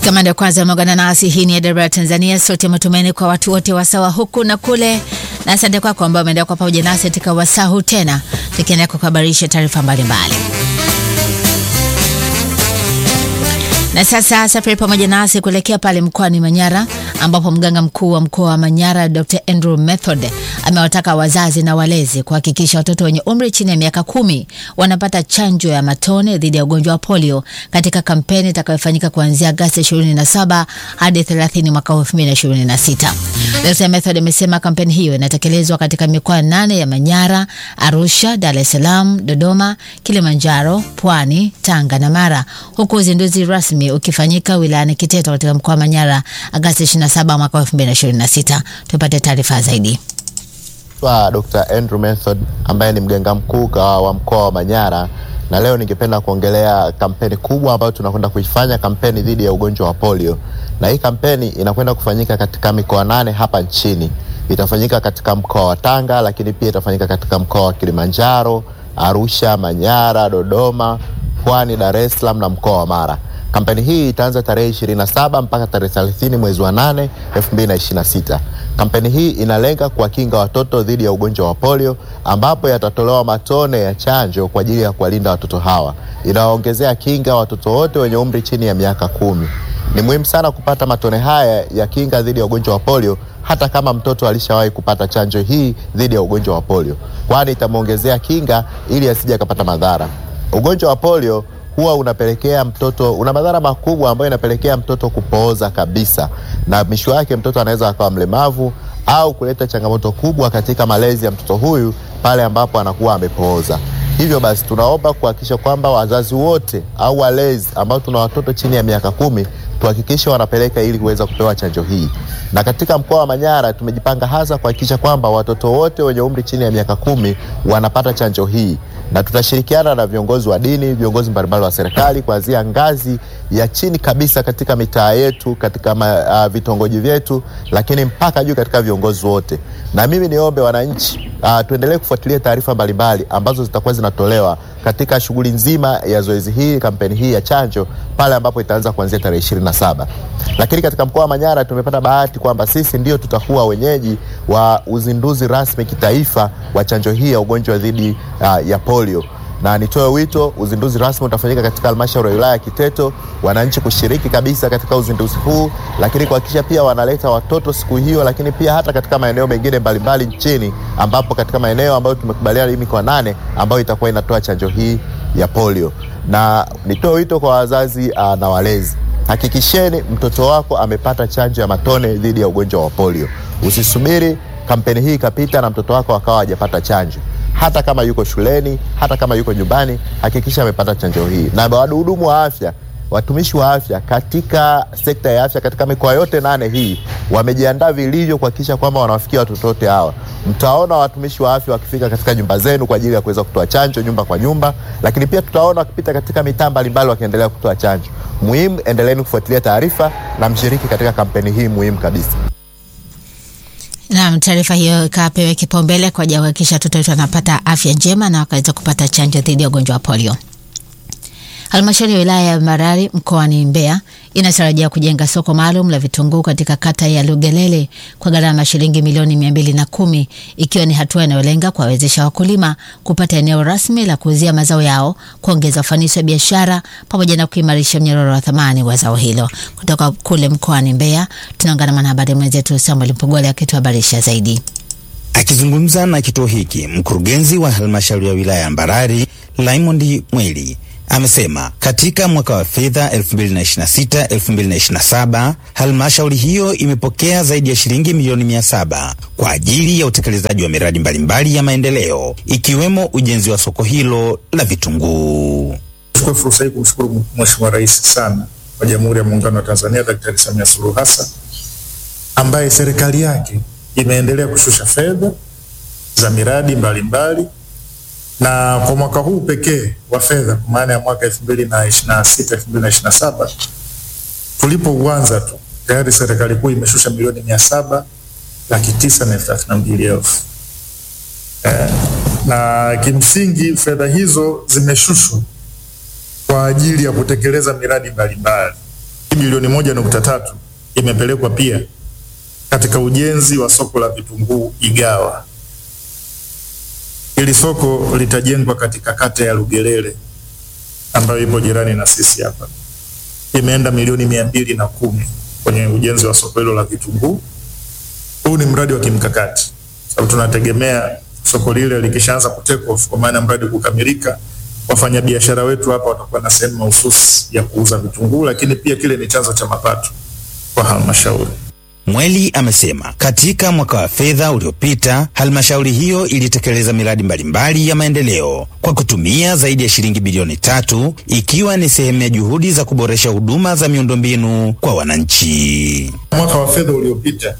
Kama ndio kwanza umeungana nasi, hii ni Edinburgh Tanzania, sote matumaini kwa watu wote wasawa huku na kule, na asante kwako ambao umeendelea kwa pamoja nasi katika wasaa huu tena, tukiendelea kukuhabarisha taarifa mbalimbali. Na sasa safari pamoja nasi kuelekea pale mkoani Manyara ambapo mganga mkuu wa mkoa wa Manyara Dr. Andrew Method amewataka wazazi na walezi kuhakikisha watoto wenye umri chini ya miaka kumi wanapata chanjo ya matone dhidi ya ugonjwa wa polio katika kampeni itakayofanyika kuanzia Agosti 27 hadi 30 mwaka 2026. Dr. Method amesema kampeni hiyo inatekelezwa katika mikoa nane ya Manyara, Arusha, Dar es Salaam, Dodoma, Kilimanjaro, Pwani, Tanga na Mara, huku uzinduzi rasmi ukifanyika wilayani Kiteto katika mkoa wa Manyara Agosti 27 mwaka 2026. Tupate taarifa zaidi. Naitwa Dr. Andrew Method ambaye ni mganga mkuu wa mkoa wa Manyara na leo ningependa kuongelea kampeni kubwa ambayo tunakwenda kuifanya, kampeni dhidi ya ugonjwa wa polio. Na hii kampeni inakwenda kufanyika katika mikoa nane hapa nchini. Itafanyika katika mkoa wa Tanga, lakini pia itafanyika katika mkoa wa Kilimanjaro, Arusha, Manyara, Dodoma, Pwani, Dar es Salaam na mkoa wa Mara. Kampeni hii itaanza tarehe 27 mpaka tarehe 30 mwezi wa 8 2026. Kampeni hii inalenga kuwakinga watoto dhidi ya ugonjwa wa polio, ambapo yatatolewa matone ya chanjo kwa ajili ya kuwalinda watoto hawa. Inawaongezea kinga watoto wote wenye umri chini ya miaka kumi. Ni muhimu sana kupata matone haya ya kinga dhidi ya ugonjwa wa polio hata kama mtoto alishawahi kupata chanjo hii dhidi ya ugonjwa wa polio, kwani itamwongezea kinga ili asije akapata madhara. Ugonjwa wa polio huwa unapelekea mtoto, una madhara makubwa ambayo inapelekea mtoto kupooza kabisa, na mwisho wake mtoto anaweza akawa mlemavu au kuleta changamoto kubwa katika malezi ya mtoto huyu pale ambapo anakuwa amepooza. Hivyo basi, tunaomba kuhakikisha kwamba wazazi wote au walezi ambao tuna watoto chini ya miaka kumi tuhakikishe wanapeleka ili kuweza kupewa chanjo hii. Na katika mkoa wa Manyara tumejipanga hasa kuhakikisha kwamba watoto wote wenye umri chini ya miaka kumi wanapata chanjo hii, na tutashirikiana na viongozi wa dini, viongozi mbalimbali wa serikali kuanzia ngazi ya chini kabisa katika mitaa yetu, katika ma, uh, vitongoji vyetu, lakini mpaka juu katika viongozi wote. Na mimi niombe wananchi uh, tuendelee kufuatilia taarifa mbalimbali ambazo zitakuwa zinatolewa katika shughuli nzima ya zoezi hii, kampeni hii ya chanjo pale ambapo itaanza kuanzia tarehe ishirini na saba. Lakini katika mkoa wa Manyara tumepata bahati kwamba sisi ndio tutakuwa wenyeji wa uzinduzi rasmi kitaifa wa chanjo hii ya ugonjwa dhidi uh, ya polio na nitoe wito, uzinduzi rasmi utafanyika katika halmashauri ya wilaya ya Kiteto, wananchi kushiriki kabisa katika uzinduzi huu, lakini kuhakikisha pia wanaleta watoto siku hiyo, lakini pia hata katika maeneo mengine mbalimbali nchini, ambapo katika maeneo ambayo tumekubaliana hii mikoa nane ambayo itakuwa inatoa chanjo hii ya polio. Na nitoe wito kwa wazazi uh, na walezi, hakikisheni mtoto wako amepata chanjo ya matone dhidi ya ugonjwa wa polio. Usisubiri kampeni hii ikapita na mtoto wako akawa hajapata chanjo hata kama yuko shuleni, hata kama yuko nyumbani, hakikisha amepata chanjo hii. Na wahudumu wa afya, watumishi wa afya katika sekta ya afya katika mikoa yote nane hii wamejiandaa vilivyo kuhakikisha kwamba wanawafikia watoto wote hawa. Mtaona watumishi wa afya wakifika katika nyumba zenu kwa ajili ya kuweza kutoa chanjo nyumba kwa nyumba, lakini pia tutaona wakipita katika mitaa mbalimbali wakiendelea kutoa chanjo. Muhimu, endeleeni kufuatilia taarifa na mshiriki katika kampeni hii muhimu kabisa. Naam, taarifa hiyo ikapewe kipaumbele kwa ajili ya kuhakikisha watoto wetu wanapata afya njema na wakaweza kupata chanjo dhidi ya ugonjwa wa polio. Halmashauri ya wilaya ya Mbarali mkoani Mbeya inatarajia kujenga soko maalum la vitunguu katika kata ya Lugelele kwa gharama ya shilingi milioni mia mbili na kumi ikiwa ni hatua inayolenga kuwawezesha wakulima kupata eneo rasmi la kuuzia mazao yao, kuongeza ufanisi wa biashara pamoja na kuimarisha mnyororo wa thamani wa zao hilo. Kutoka kule mkoani Mbeya tunaungana na mwanahabari mwenzetu Samuel Mpogole akituhabarisha zaidi. Akizungumza na kituo hiki, mkurugenzi wa halmashauri ya wilaya ya Mbarali Raymond Mweli amesema katika mwaka wa fedha 2026-2027 halmashauri hiyo imepokea zaidi ya shilingi milioni mia saba kwa ajili ya utekelezaji wa miradi mbalimbali ya maendeleo ikiwemo ujenzi wa soko hilo la vitunguu. Chukua fursa hii kumshukuru Mheshimiwa Rais sana wa Jamhuri ya Muungano wa Tanzania Daktari Samia Suluhu Hassan ambaye serikali yake imeendelea kushusha fedha za miradi mbalimbali mbali, na kwa mwaka huu pekee wa fedha kwa maana ya mwaka 2026 2027 tulipouanza tu tayari serikali kuu imeshusha milioni mia saba laki tisa na elfu thelathini na mbili elfu eh, na kimsingi fedha hizo zimeshushwa kwa ajili ya kutekeleza miradi mbalimbali bilioni moja nukta tatu imepelekwa pia katika ujenzi wa soko la vitunguu Igawa. Hili soko litajengwa katika kata ya Lugelele ambayo ipo jirani na sisi hapa. Imeenda milioni mia mbili na kumi kwenye ujenzi wa soko hilo la vitunguu. Huu ni mradi wa kimkakati, sababu tunategemea soko lile likishaanza ku take off, kwa maana mradi kukamilika, wafanyabiashara wetu hapa watakuwa na sehemu mahususi ya kuuza vitunguu, lakini pia kile ni chanzo cha mapato kwa halmashauri. Mweli amesema katika mwaka wa fedha uliopita halmashauri hiyo ilitekeleza miradi mbalimbali ya maendeleo kwa kutumia zaidi ya shilingi bilioni tatu ikiwa ni sehemu ya juhudi za kuboresha huduma za miundombinu kwa wananchi. Mwaka wa fedha uliopita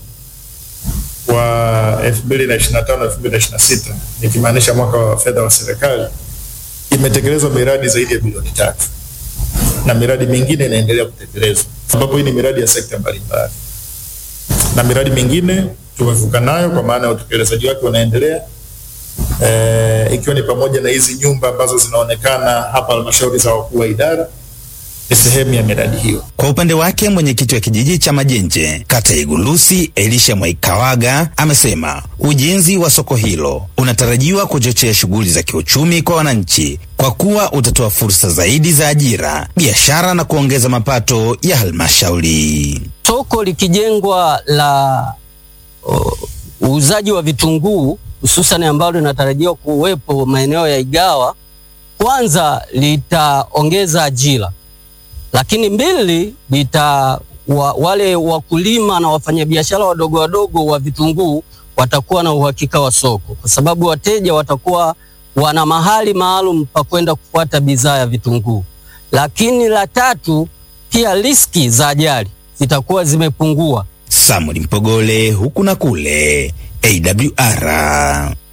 wa 2025 2026 nikimaanisha mwaka wa fedha wa serikali imetekelezwa miradi zaidi ya bilioni tatu na miradi mingine inaendelea kutekelezwa, ambapo hii ni miradi ya sekta mbalimbali na miradi mingine tumevuka nayo kwa maana ya utekelezaji wake unaendelea, e, ikiwa ni pamoja na hizi nyumba ambazo zinaonekana hapa halmashauri za wakuu wa idara ni sehemu ya miradi hiyo. Kwa upande wake mwenyekiti wa kijiji cha Majenje kata ya Igulusi Elisha Mwaikawaga amesema ujenzi wa soko hilo unatarajiwa kuchochea shughuli za kiuchumi kwa wananchi kwa kuwa utatoa fursa zaidi za ajira, biashara na kuongeza mapato ya halmashauri. Soko likijengwa la uuzaji wa vitunguu hususan ambalo linatarajiwa kuwepo maeneo ya Igawa, kwanza litaongeza ajira lakini mbili lita wa, wale wakulima na wafanyabiashara wadogo wadogo wa vitunguu watakuwa na uhakika wa soko, kwa sababu wateja watakuwa wana mahali maalum pa kwenda kufuata bidhaa ya vitunguu. Lakini la tatu, pia riski za ajali zitakuwa zimepungua. Samuel Mpogole, huku na kule, AWR.